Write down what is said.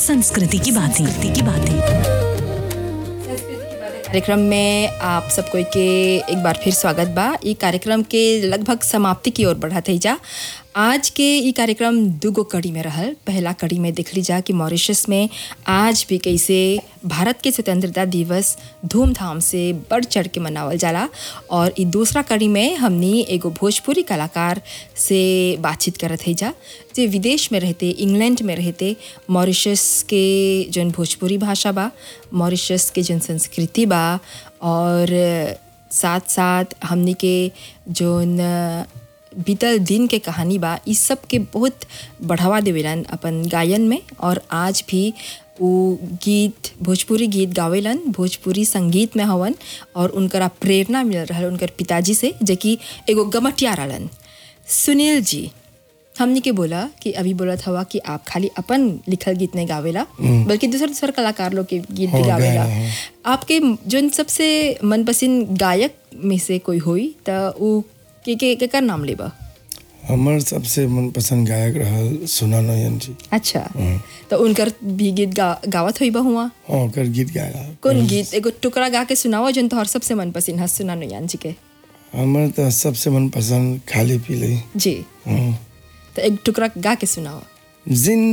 संस्कृति की बातें की बातें कार्यक्रम में आप सब कोई के एक बार फिर स्वागत बा ई कार्यक्रम के लगभग समाप्ति की ओर बढ़त है जा आज के ई कार्यक्रम दूगो कड़ी में रहल पहला कड़ी में देख ली जा कि मॉरिशस में आज भी कैसे भारत के स्वतंत्रता दिवस धूमधाम से बढ़ चढ़ के मनावल जाला और ई दूसरा कड़ी में हमनी एगो भोजपुरी कलाकार से बातचीत करत है जा जे विदेश में रहते इंग्लैंड में रहते मॉरिशस के जौन भोजपुरी भाषा बा मॉरिशस के जौन संस्कृति बा और साथ साथ हमनी के जौन बीतल दिन के कहानी बा इस सब के बहुत बढ़ावा देवेलन अपन गायन में और आज भी वो गीत भोजपुरी गीत गावेलन भोजपुरी संगीत में हवन और उनकरा प्रेरणा मिल रहा उनकर पिताजी से जो कि एगो गमटिया रहलन सुनील जी हमनी के बोला कि अभी बोलत हवा कि आप खाली अपन लिखल गीत नहीं गावेला बल्कि दूसर दूसर कलाकार लोग के गीत भी हाँ, गावेला गाना, हाँ। आपके जो सबसे मनपसंद गायक में से कोई होई त उ के के केकर नाम लेबा हमर सबसे मनपसंद गायक रहल सोना नयन जी अच्छा तो उनकर भी गीत गा, गावत होई हुआ हाँ ओकर गीत गाया कौन गीत एगो टुकड़ा गा के सुनाओ जन तोहर सबसे मनपसंद है सुना नुयान जी के हमर तो सबसे मनपसंद खाली पीले जी हाँ। तो एक टुकड़ा गा के सुनाओ जिंदगी